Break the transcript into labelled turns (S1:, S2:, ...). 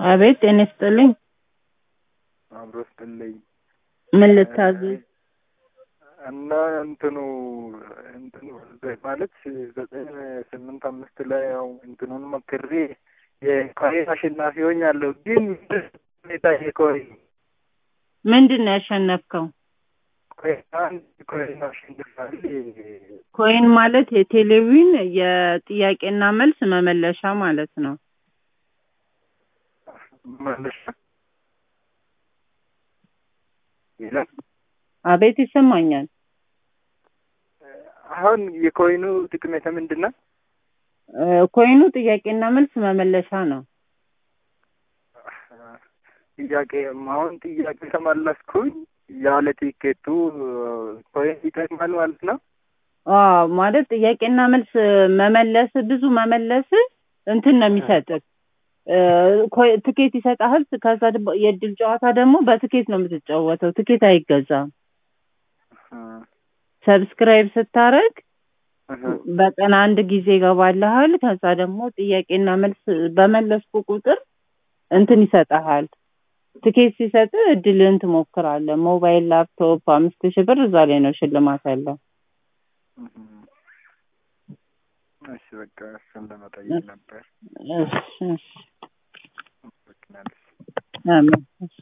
S1: አቤት ጤና ይስጥልኝ።
S2: አብሮ ስጥልኝ
S1: ምን ልታዘዝ?
S2: እና እንትኑ እንትኑ ማለት ዘጠኝ ስምንት አምስት ላይ ያው እንትኑን መክሬ የኮይን አሸናፊ ሆኛለሁ። ግን ሁኔታ የኮይን
S1: ምንድን ነው ያሸነፍከው?
S2: ኮይን አንድ ኮይን አሸንፋል።
S1: ኮይን ማለት የቴሌቪዥን የጥያቄና መልስ መመለሻ ማለት ነው።
S2: መለሻ ይላል።
S1: አቤት ይሰማኛል።
S2: አሁን የኮይኑ ጥቅሜታ ምንድን ነው?
S1: እ ኮይኑ ጥያቄና መልስ መመለሻ ነው።
S2: ጥያቄ አሁን ጥያቄ ከመለስኩኝ ያለ ቲኬቱ ኮይን ይጠቅማል ማለት ነው።
S1: አዎ ማለት ጥያቄና መልስ መመለስ ብዙ መመለስ እንትን ነው የሚሰጥህ እ ኮይ- ትኬት ይሰጥሃል። ከዛ ደግሞ የእድል ጨዋታ ደግሞ በትኬት ነው የምትጫወተው። ትኬት አይገዛም። ሰብስክራይብ ስታረግ በቀን አንድ ጊዜ ይገባልሃል። ከዛ ደግሞ ጥያቄና መልስ በመለስኩ ቁጥር እንትን ይሰጠሃል። ትኬት ሲሰጥ እድልህን ትሞክራለህ። ሞባይል፣ ላፕቶፕ አምስት ሺህ ብር እዛ ላይ ነው ሽልማት ያለው።
S2: እሺ በቃ እሱን ለመጠየቅ ነበር።
S1: እሺ እሺ
S2: አመሰግናለሁ።
S1: አሜን። እሺ